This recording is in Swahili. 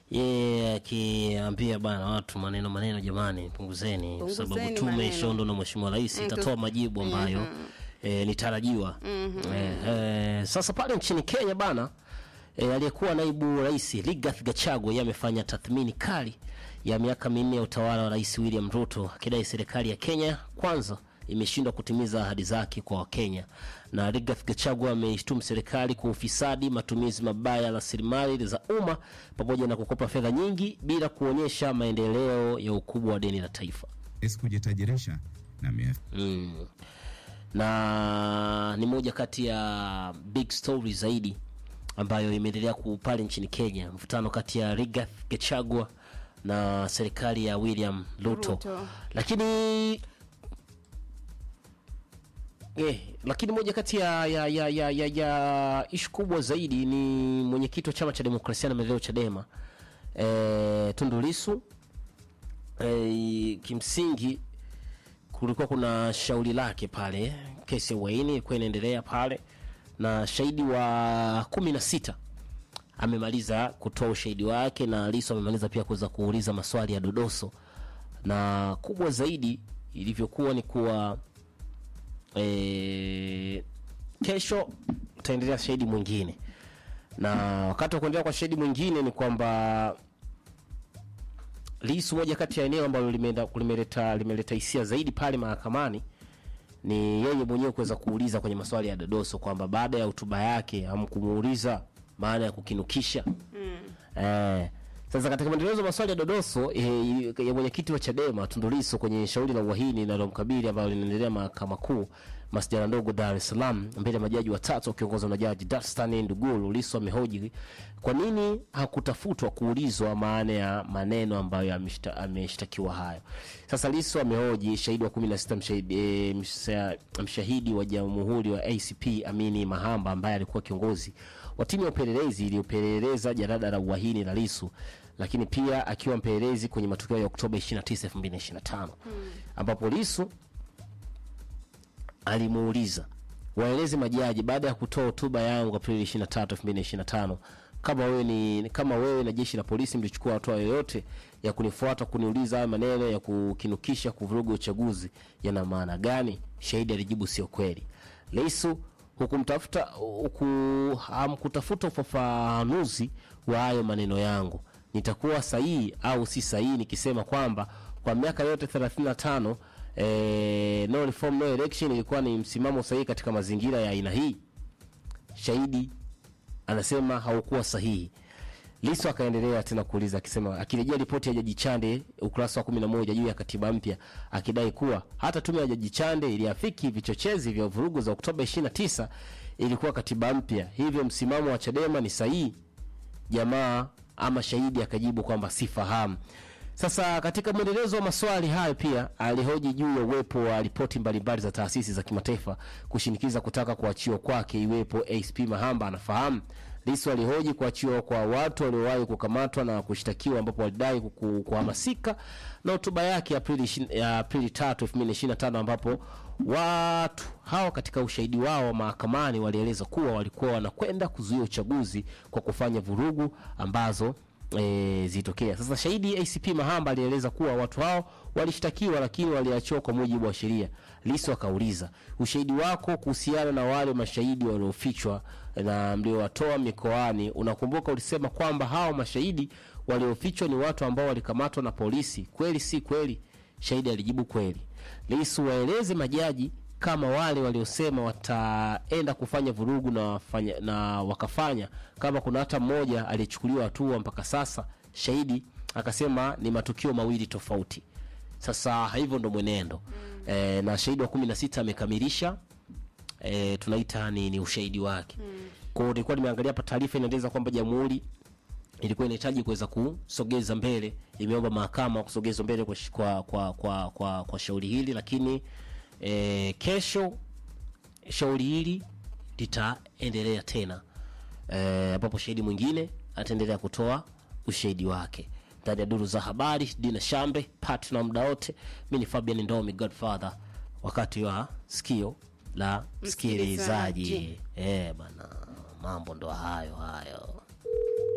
yeye akiambia bana watu maneno maneno, jamani, punguzeni, kwa sababu Punguzeni tume maneno. ishaundwa na mheshimiwa rais itatoa majibu ambayo eh, ni tarajiwa. Eh, eh, sasa pale nchini Kenya bana E, aliyekuwa naibu rais Rigathi Gachagua yeye amefanya tathmini kali ya miaka minne ya utawala wa rais William Ruto akidai serikali ya Kenya kwanza imeshindwa kutimiza ahadi zake kwa Wakenya. Na Rigathi Gachagua ameishtumu serikali kwa ufisadi, matumizi mabaya ya rasilimali za umma pamoja na kukopa fedha nyingi bila kuonyesha maendeleo ya ukubwa wa deni la taifa. esi kujitajirisha na mia Mm. Na ni moja kati ya big story zaidi ambayo imeendelea ku pale nchini Kenya, mvutano kati ya Rigathi Gachagua na serikali ya William Ruto, Ruto. lakini eh, lakini moja kati ya, ya, ya, ya, ya, ya ishu kubwa zaidi ni mwenyekiti wa chama cha demokrasia na maendeleo Chadema eh, Tundu Lissu eh, kimsingi kulikuwa kuna shauri lake pale, kesi ya uhaini ilikuwa inaendelea pale, na shahidi wa kumi na sita amemaliza kutoa ushahidi wake, na Lissu amemaliza pia kuweza kuuliza maswali ya dodoso, na kubwa zaidi ilivyokuwa ni kuwa e, kesho utaendelea shahidi mwingine, na wakati wa kuendelea kwa shahidi mwingine ni kwamba Lissu, moja kati ya eneo ambalo limeenda limeleta limeleta hisia zaidi pale mahakamani ni yeye mwenyewe kuweza kuuliza kwenye maswali ya dodoso kwamba baada ya hotuba yake hamkumuuliza maana ya kukinukisha eh. Sasa katika mwendelezo wa maswali ya dodoso eh, ya mwenyekiti wa Chadema Tundu Lissu kwenye shauri la uhaini linalomkabili ambalo linaendelea mahakama kuu masjala ndogo Dar es Salaam mbele ya majaji watatu wakiongozwa na jaji Darstan Nduguru, Lissu amehoji kwa nini hakutafutwa kuulizwa maana ya maneno ambayo ameshta- ameshtakiwa hayo. Sasa Lissu amehoji shahidi wa 16 mshahidi, e, msha, mshahidi wa jamhuri wa ACP Amini Mahamba ambaye alikuwa kiongozi wa timu ya upelelezi iliyopeleleza jarada la uhaini la Lissu lakini pia akiwa mpelelezi kwenye matukio ya Oktoba 29, 2025 ambapo Lissu alimuuliza waeleze majaji baada ya kutoa hotuba yangu Aprili 23, 2025 kama wewe ni kama wewe na jeshi la polisi mlichukua hatua yoyote ya kunifuata kuniuliza haya maneno ya kukinukisha kuvuruga uchaguzi yana maana gani? Shahidi alijibu sio kweli. Lissu hukumtafuta huku hamkutafuta ufafanuzi wa hayo maneno yangu. Nitakuwa sahihi au si sahihi nikisema kwamba kwa miaka yote 35 eh, no reform no election ilikuwa ni msimamo sahihi katika mazingira ya aina hii? Shahidi anasema haukuwa sahihi. Lissu akaendelea tena kuuliza akisema, akirejea ripoti ya Jaji Chande ukurasa wa 11 juu ya katiba mpya, akidai kuwa hata tume ya Jaji Chande iliafiki vichochezi vya vurugu za Oktoba 29 ilikuwa katiba mpya, hivyo msimamo wa Chadema ni sahihi. Jamaa ama shahidi akajibu kwamba sifahamu. Sasa katika mwendelezo wa maswali hayo pia alihoji juu ya uwepo wa ripoti mbalimbali za taasisi za kimataifa kushinikiza kutaka kuachiwa kwake iwepo ACP Mahamba anafahamu. Lissu alihoji kuachiwa kwa watu waliowahi kukamatwa na kushtakiwa ambapo walidai kuku- kuhamasika na hotuba yake ya Aprili ishirini- ya Aprili 3, 2025 ambapo watu hao katika ushahidi wao mahakamani walieleza kuwa walikuwa wanakwenda kuzuia uchaguzi kwa kufanya vurugu ambazo e, zilitokea. Sasa shahidi ACP Mahamba alieleza kuwa watu hao walishtakiwa lakini waliachiwa kwa mujibu wa sheria. Lissu akauliza ushahidi wako kuhusiana na wale mashahidi waliofichwa na mliowatoa mikoani. Unakumbuka ulisema kwamba hao mashahidi waliofichwa ni watu ambao walikamatwa na polisi, kweli si kweli? Shahidi alijibu kweli. Lissu waeleze majaji kama wale waliosema wataenda kufanya vurugu na, wafanya, na wakafanya kama kuna hata mmoja aliyechukuliwa hatua mpaka sasa. Shahidi akasema ni matukio mawili tofauti. Sasa hivyo ndo mwenendo e, na shahidi wa kumi na sita amekamilisha e, tunaita ni, ni ushahidi wake kwa hiyo nilikuwa nimeangalia hapa taarifa inaeleza kwamba jamhuri ilikuwa inahitaji kuweza kusogeza mbele, imeomba mahakama kusogezwa mbele kwa, sh- kwa, kwa, kwa, kwa, kwa shauri hili, lakini e, kesho shauri hili litaendelea tena eh, ambapo shahidi mwingine ataendelea kutoa ushahidi wake ndani ya duru za habari. Dina Shambe pat na muda wote, mi ni Fabian Ndomi Godfather, wakati wa sikio la msikilizaji. Msikilizaji. Eh bana, mambo ndo hayo hayo.